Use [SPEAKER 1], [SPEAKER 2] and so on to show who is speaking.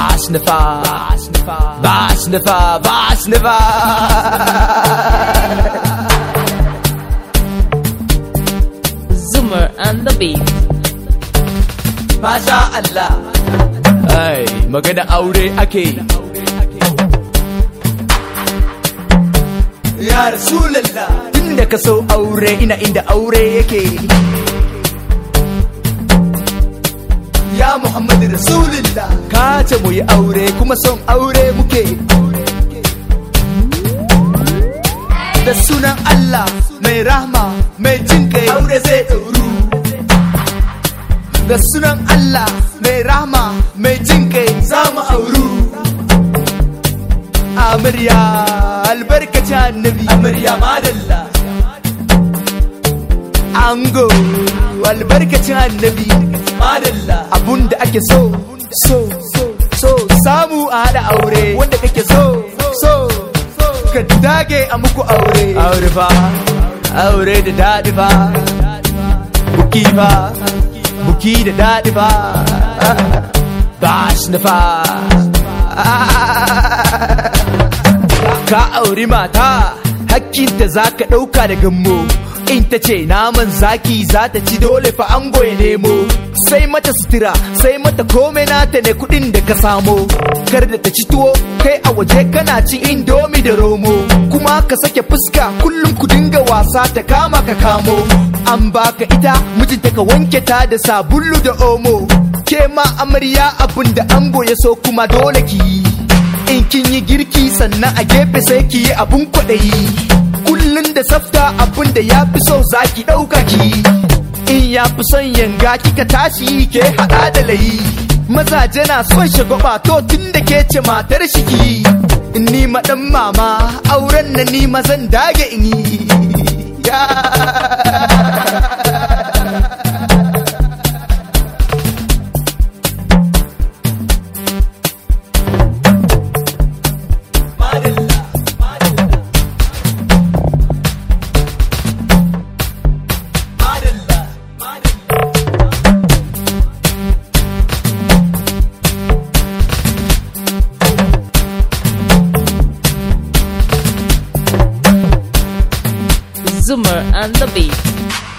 [SPEAKER 1] Basnifa, Basnifa, Basnifa.
[SPEAKER 2] Zoomer and the beat.
[SPEAKER 1] Masha Allah. Ai, magana aure ake. Ya Rasulallah. Tunda ka so aure ina inda aure yake. Ya Muhammad Rasulullah. Ka ce mu yi aure kuma son aure muke. Da sunan Allah mai rahma mai jin kai aure zai ɗauru. da sunan Allah mai rahama mai jin kai za mu auru. Amarya albarkacin annabi amarya madalla. Ango albarkacin annabi madalla abunda ake so so so so samu a haɗa aure wanda kake so so ka dage a muku aure aure fa aure da daɗi fa buki fa buki da daɗi ba ba shi nufa ka auri mata hakkinta za ka ɗauka da gammo in ta ce naman zaki za ta ci dole fa an ya nemo sai mata sutura sai mata kome nata ne kudin da ka samo kar da ta ci tuwo kai a waje kana cin indomi da romo kuma ka sake fuska kullum ku dinga wasa ta kama ka kamo an baka ita mijinta ka wanke ta da sabulu da omo ke ma amarya abin da ango ya so kuma dole ki yi in kin yi girki sannan a gefe sai ki yi abun kwaɗayi kullun da tsafta abin da ya fi so za ki ɗauka ki in ya fi son yanga kika tashi ke haɗa da layi mazaje na son shagwaba to tun da ke ce matar shi ki in ni ma ɗan mama auren na ni ma zan dage in yi
[SPEAKER 2] Zoomer and the beat.